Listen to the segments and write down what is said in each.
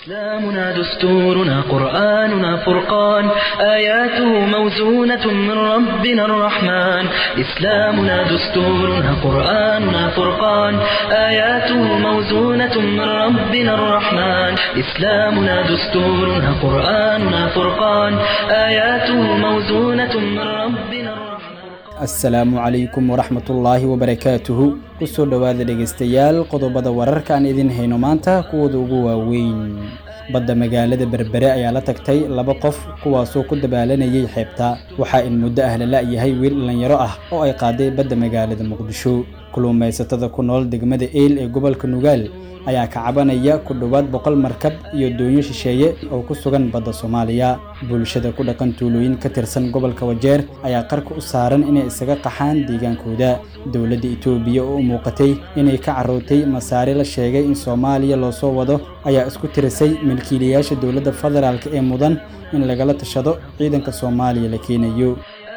إسلامنا دستورنا قرآننا فرقان آياته موزونة من ربنا الرحمن إسلامنا دستورنا قرآننا فرقان آياته موزونة من ربنا الرحمن إسلامنا دستورنا قرآننا فرقان آياته موزونة من ربنا الرحمن asalaamu calaykum waraxmatullaahi wabarakaatuhu kusoo dhowaada dhegaystayaal qodobada wararka aan idin hayno maanta kuwooda ugu waaweyn badda magaalada berbere ayaa la tagtay laba qof kuwaasoo ku dabaalanayay xeebta waxaa in muddo ah la la'yahay wiil dhallinyaro ah oo ay qaaday badda magaalada muqdisho kulluumaysatada ku nool degmada eyl ee gobolka nugaal ayaa ka cabanaya ku dhowaad boqol markab iyo doonyo shisheeye oo ku sugan badda soomaaliya bulshada ku dhaqan tuulooyin ka tirsan gobolka wajeer ayaa qarka u saaran inay isaga qaxaan deegaankooda dowladda itoobiya oo u muuqatay inay ka carrootay masaari la sheegay in soomaaliya loo soo wado ayaa isku tirisay milkiilayaasha dowladda federaalk ee mudan in lagala tashado ciidanka soomaaliya la keenayo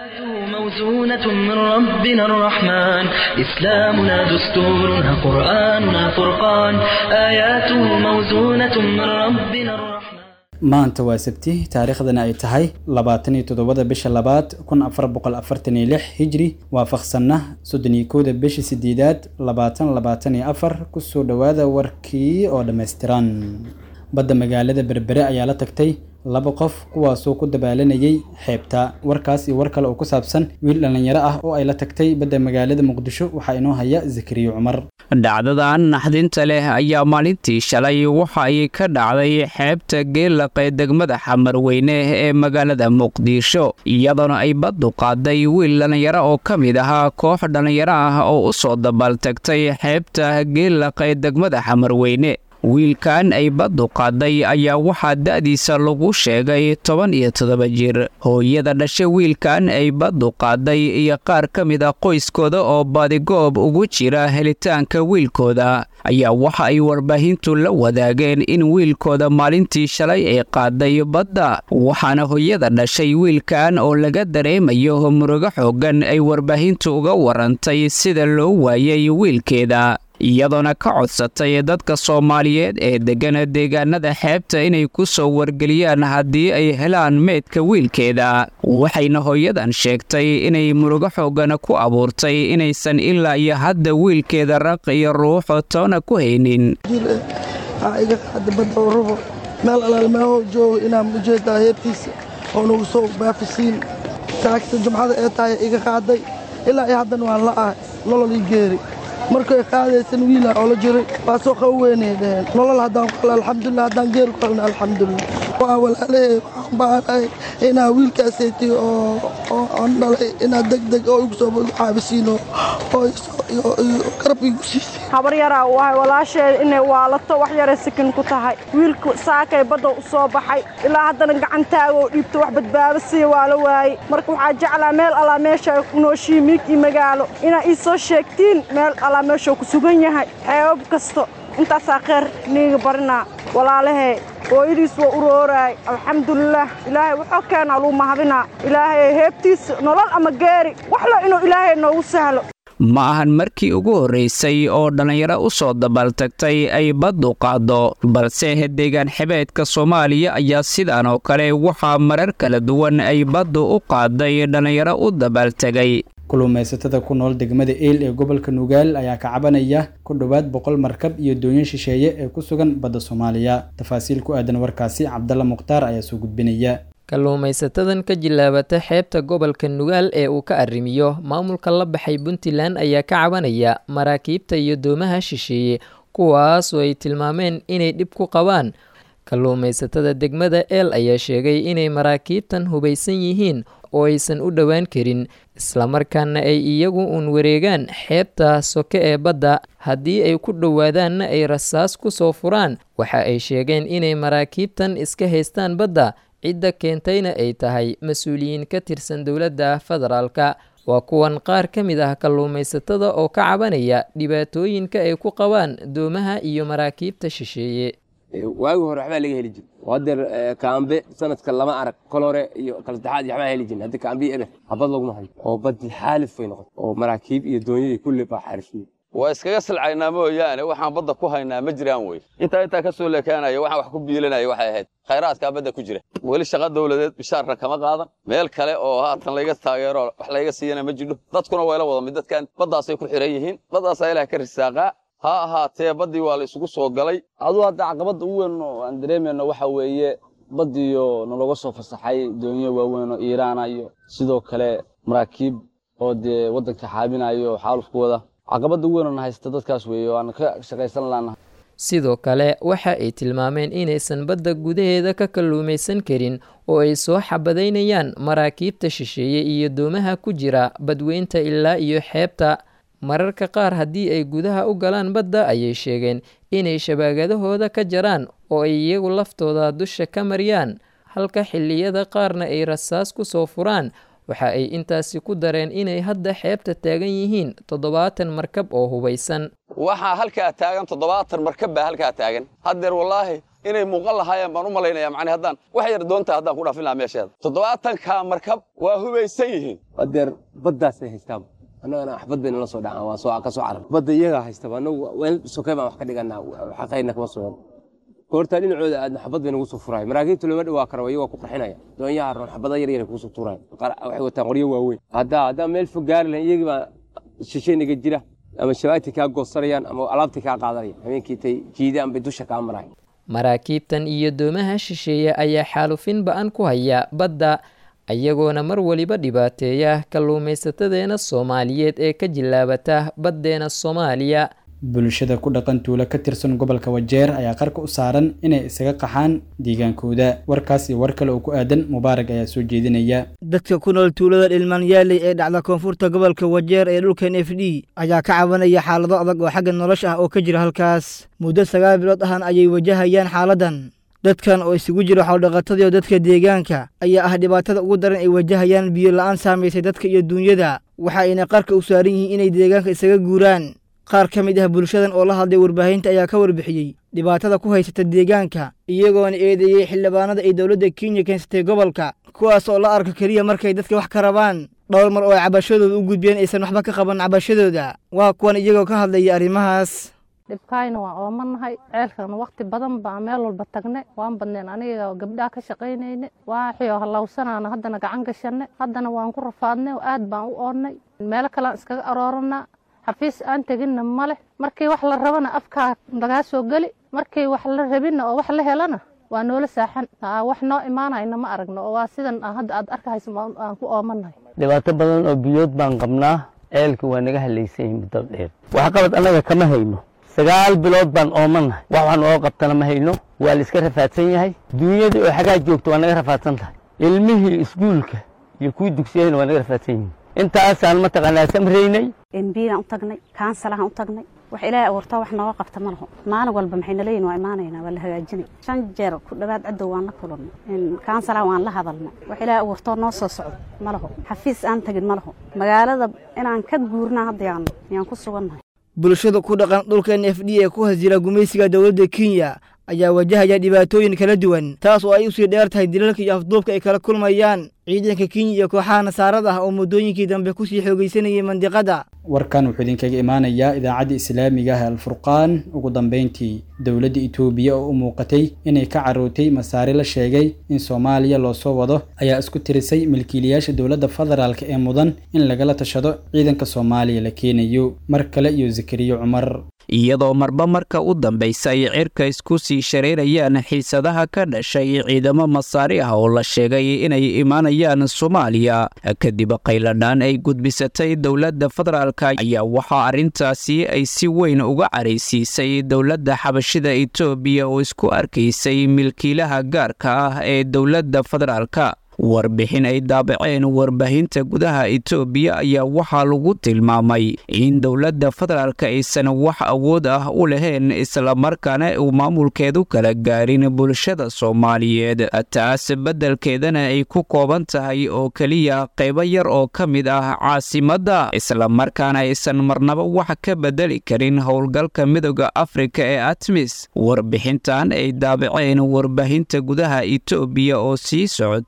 موزونة من ربنا الرحمن إسلامنا دستورنا قرآننا فرقان آياته موزونة من ربنا الرحمن maanta waa sabti taariikhdana ay tahay labaatan iyo toddobada bisha labaad kun afar boqol afartan iyo lix hijri waafaqsanna soddon iyo kowda bisha sideedaad labaatan labaatan iyo afar kusoo dhowaada warkii oo dhammaystiran badda magaalada berbere ayaa la tagtay laba qof kuwaasoo ku dabaalanayay xeebta warkaas iyo war kale oo ku saabsan wiil dhallinyaro ah oo ay la tagtay badda magaalada muqdisho waxaa inoo haya zakariya cumar dhacdadan naxdinta leh ayaa maalintii shalay waxa ay ka dhacday xeebta geelaq ee degmada xamarweyne ee magaalada muqdisho iyadoona ay baddu qaaday wiil dhallinyaro oo ka mid ahaa koox dhallinyaro ah oo u soo dabaaltagtay xeebta geelaq ee degmada xamarweyne wiilkan ay baddu qaaday ayaa waxaa da'diisa lagu sheegay toban iyo toddoba jir hooyada dhasha wiilkan ay baddu qaaday iyo qaar ka mid a qoyskooda oo badigoob ugu jira helitaanka wiilkooda ayaa waxa ay warbaahintu la wadaageen in wiilkooda maalintii shalay ay qaaday badda waxaana hooyada dhashay wiilkan oo laga dareemayo murugo xooggan ay warbaahintu uga warantay sida loo waayay wiilkeeda iyadoona ka codsatay dadka soomaaliyeed ee deggana deegaanada xeebta inay ku soo wargeliyaan haddii ay helaan meydka wiilkeeda waxayna hooyadan sheegtay inay murugo xoogana ku abuurtay inaysan ilaa iyo hadda wiilkeeda raq iyo ruuxo toona ku haynin iga qaada badda oo rubo meel alaalmeeho joogo inaan ujeedaa heebtiisa oo nagu soo baafisiin taagta jumcada ee tahay iga qaaday ilaa iyo haddana waan la ahay nololii geeri markay qaadaysan wiila oo la jiray waa soo qabo weynay dheheen nolol haddaan ku helo alxamdulilah haddaan geeri ku helna alxamdulilah waa walaalahey waxaan baanahay inaa wiilkaasaytay oo oo aan dhalay inaad deg deg oo igu soo caabisiino oo garab igu siisay habar yaraa u ahay walaasheeda inay waalato wax yaray sikin ku tahay wiilku saakay badda u soo baxay ilaa haddana gacantaaga oo dhiibto wax badbaado siiya waa la waayey marka waxaa jeclaa meel allaa meesha ku nooshihi miig iyo magaalo inaa ii soo sheegtiin meel allaa meeshuu ku sugan yahay xeebab kasto intaasaa kheyr niiga barinaa walaalahey hooyadiis waa urooraay alxamdulilaah ilaahay wuxuu keenaa luu mahadinaa ilaahay heebtiisa nolol ama geeri waxlo inuu ilaahay noogu sahlo ma ahan markii ugu horraysay oo dhallinyaro u soo dabaaltagtay ay baddu qaaddo balse deegaan xebeedka soomaaliya ayaa sidaan oo kale waxaa marar kala duwan ay baddu u qaaday dhallinyaro u dabaaltegay kulluumaysatada ku nool degmada eyl ee gobolka nugaal ayaa ka cabanaya ku dhowaad boqol markab iyo doonyo shisheeye ee ku sugan badda soomaaliya tafaasiil ku aadan warkaasi cabdalla mukhtaar ayaa soo gudbinaya kalluumaysatadan ka jilaabata xeebta gobolka nugaal ee uu ka arrimiyo maamulka la baxay puntland ayaa ka cabanaya maraakiibta iyo doomaha shisheeye kuwaasoo ay tilmaameen inay dhib ku qabaan kalluumaysatada degmada eel ayaa sheegay inay maraakiibtan hubaysan yihiin oo aysan u dhowaan karin islamarkaana ay iyagu uun wareegaan xeebta soke ee badda haddii ay ku dhowaadaanna ay rasaas ku soo furaan waxa ay sheegeen inay maraakiibtan iska haystaan badda cidda keentayna ay tahay mas-uuliyiin ka tirsan dowladda federaalka waa kuwan qaar ka mid ah kalluumaysatada oo ka cabanaya dhibaatooyinka ay ku qabaan doomaha iyo maraakiibta shisheeye waagi hore waxbaa laga heli jir hadeer kaambe sanadka lama arag kol hore iyo kala saddexaad iyo waxbaa heli jirin hadda kaambe ebe habad laguma hayo oo badi xaalif bay noqotay oo maraakiib iyo doonyo iyo kulli baa xarishiye waa iskaga silcaynaa mooyaane waxaan badda ku haynaa ma jiraan wey intaa intaa ka soo leekaanaya waxaan wax ku biilanaya waxay ahayd khayraadkaa badda ku jira weli shaqa dawladeed bishaarna kama qaadan meel kale oo haatan layga taageero wax layga siiyana ma jidho dadkuna wayla wada mid dadkan baddaasay ku xihan yihiin baddaasaa ilaah ka risaaqaa ha ahaatee baddii waa la isugu soo galay aduu hadda caqabadda u weyn oo aan dareemayno waxa weeye baddiiyo nalaga soo fasaxay doonyo waaweyn oo iiraana iyo sidoo kale maraakiib oo dee waddanka xaabinayo oo xaalufku wada caqabadda ugu weyn oo na haysta dadkaas weeye oo aan ka shaqaysan laanahay sidoo kale waxa ay tilmaameen inaysan badda gudaheeda ka kalluumaysan karin oo ay soo xabadaynayaan maraakiibta shisheeye iyo doomaha ku jira badweynta ilaa iyo xeebta mararka qaar haddii ay gudaha u galaan badda ayay sheegeen inay shabaagadahooda ka jaraan oo ay iyagu laftooda dusha ka mariyaan halka xilliyada qaarna ay rasaas ku soo furaan waxa ay intaasi ku dareen inay hadda xeebta taagan yihiin toddobaatan markab oo hubaysan waxaa halkaa taagan toddobaatan markab baa halkaa taagan haddeer wallaahi inay muuqan lahaayeen baan u malaynaya macni haddaan wax yar doontaa haddaan ku dhaafin lahaa meesheeda toddobaatankaa markab waa hubaysan yihiin haddeer baddaasay haystaan annagana waxbad bayna la soo dhacaan waa soo ka soo carar badda iyagaa haystaba annagu weel sokay baan wax ka dhiganaa xaqayna kama sugan goortaa dhinacooda aadna xabad bay nagu soo furaay maraakiibta looma dhawaa kara iyagoo ku qarxinaya doonyaha roon xabada yar yar kugu soo tuuraay waxay wataan qoryo waaweyn haddaa haddaa meel fog gaari lahayn iyagii baa shishaynaga jira ama shabaagtii kaa goosanayaan ama alaabtii kaa qaadanaya habeenkii tay jiidaan bay dusha kaa maraay maraakiibtan iyo doomaha shisheeye ayaa xaalufin ba-an ku haya badda ayagoona mar weliba dhibaateeya kalluumaysatadeena soomaaliyeed ee ka jilaabata baddeena soomaaliya bulshada ku dhaqan tuulo ka tirsan gobolka wajeer ayaa qarka u saaran inay isaga qaxaan deegaankooda warkaas iyo war kale oo ku aadan mubaarag ayaa soo jeedinaya dadka ku nool tuulada dhilmaanyaaley ee dhacda koonfurta gobolka wajeer ee dhulkan f d ayaa ka cabanaya xaalado adag oo xagga nolosha ah oo ka jira halkaas muddo sagaal bilood ahan ayay wajahayaan xaaladan dadkan oo isugu jira xoldhaqatadii oo dadka deegaanka ayaa ah dhibaatada ugu daran ay wajahayaan biyo la'aan saamaysay dadka iyo duunyada waxa ayna qarka u saaran yihiin inay deegaanka isaga guuraan qaar ka mid ah bulshadan oo la hadlay warbaahinta ayaa ka warbixiyey dhibaatada ku haysata deegaanka iyagoona eedeeyey xildhibaanada ay dowladda kenya keensatay gobolka kuwaas oo la arko keliya markay dadka wax ka rabaan dhowr mar oo ay cabashadooda u gudbeen aysan waxba ka qaban cabashadooda waa kuwan iyagoo ka hadlaya arrimahaas dhibkaayna waan oomanahay ceelkana wakti badan baa meel walba tagne waan badneen aniga gabdhaha ka shaqaynayne waaxio hallawsanaana haddana gacan gashanne haddana waan ku rafaadnay aad baan u oonnay meelo kalean iskaga arooranaa xafiis aan teginna ma leh markii wax la rabana afkaa lagaa soo geli markii wax la rabinna oo wax la helana waa noola saaxan wax noo imaanayna ma aragno oo waa sidan hadda aad arkahayso aan ku oomanahay dhibaato badan oo biyood baan qabnaa ceelka waa naga halaysan yihin muddo dheer waxqabad annaga kama hayno sagaal bilood baan oomanahay wax waxaan oo qabtana ma hayno waa la iska rafaadsan yahay duunyadii oo xagaa joogta waa naga rafaadsan tahay ilmihii iskuulka iyo kuwii dugsiyahayna waa naga rafaadsan yihin intaasaan mataqaanaa samraynay embigaan u tagnay kaansalaan u tagnay wax ilaahay abuurtaa wax nooga qabta ma laho maalin walba maxay naleeyihin waa imaanaynaa waa la hagaajinay shan jeer ku dhowaad cadow waan la kulannay kaansalaan waan la hadalnay wax ilaahay abuurtoo noo soo socdo ma laho xafiis aan tagin ma laho magaalada inaan ka guurnaa hadda yaan yaan ku sugannahay bulshada ku dhaqan dhulkan f d ee ku hasjira gumaysiga dowladda kenya ayaa wajahaya dhibaatooyin kala duwan taas oo ay usii dheer tahay dilalka iyo afduubka ay kala kulmayaan ciidanka kenya iyo kooxaha nasaarada ah oo muddooyinkii dambe kusii xoogaysanayay mandiqada warkan wuxuu idinkaga imaanayaa idaacadda islaamiga ah alfurqaan ugu dambeyntii dowladda itoobiya oo u muuqatay inay ka carootay masaare la sheegay in soomaaliya loo soo wado ayaa isku tirisay milkiilayaasha dowladda federaalk ee mudan in lagala tashado ciidanka soomaaliya la keenayo mar kale iyo zakariyo cumar iyadoo marba marka u dambaysa ay cirka isku sii shareerayaan xiisadaha ka dhashay ciidamo masaari ah oo la sheegay inay imaanayaan soomaaliya kadib qayladhaan ay gudbisatay dowladda federaalka ayaa waxaa arrintaasi ay si weyn uga caraysiisay dowladda xabashida etoobiya oo isku arkaysay milkiilaha gaarka ah ee dowladda federaalka warbixin ay daabaceen warbaahinta gudaha etoobiya ayaa waxaa lagu tilmaamay in dowladda federaalka aysan wax awood ah u lahayn islamarkaana uu maamulkeedu kala gaarin bulshada soomaaliyeed taas beddelkeedana ay ku kooban tahay oo keliya qaybo yar oo ka mid ah caasimadda islamarkaana aysan marnaba wax ka beddeli karin howlgalka midooda afrika ee atmis warbixintan ay daabaceen warbaahinta gudaha etoobiya oo sii socotay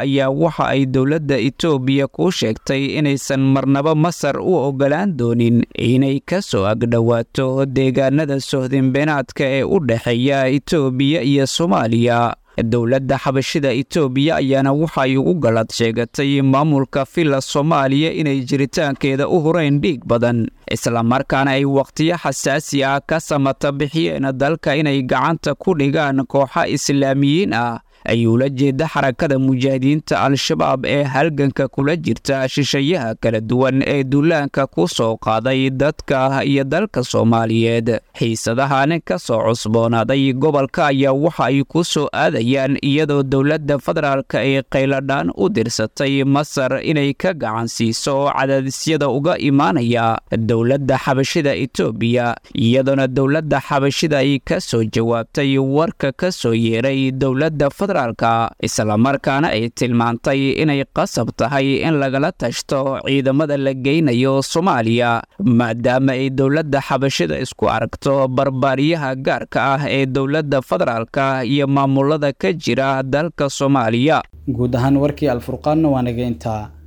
ayaa waxa ay dowladda itoobiya ku sheegtay inaysan marnaba masar u oggolaan doonin inay ka soo agdhowaato deegaanada sohdinbeenaadka ee u dhexeeya itoobiya iyo soomaaliya dowladda xabashida itoobiya ayaana waxay ugu gallad sheegatay maamulka villa soomaaliya inay jiritaankeeda u horeyn dhiig badan islamarkaana ay wakhtiyo xasaasi ah ka samata bixiyeen dalka inay gacanta ku dhigaan kooxa islaamiyiin ah ayuu la jeeda xarakada mujaahidiinta al-shabaab ee halganka kula jirta shishayaha kala duwan ee duulaanka ku soo qaaday dadka iyo dalka soomaaliyeed xiisadahan ka soo cusboonaaday gobolka ayaa waxa ay ku soo aadayaan iyadoo dowladda federaalka ay qayladhaan u dirsatay masar inay ka gacan siiso cadaadisyada uga imaanaya dowladda xabashida itoobiya iyadoona dowladda xabashida ay ka soo jawaabtay warka ka soo yeeray dowladda islamarkaana ay tilmaantay inay qasab tahay in lagala tashto ciidamada la geynayo soomaaliya maadaama ay dowladda xabashida isku aragto barbaariyaha gaarka ah ee dowladda federaalka iyo maamulada ka jira dalka soomaaliya guud ahaan warkii alfurqaanna waa naga intaa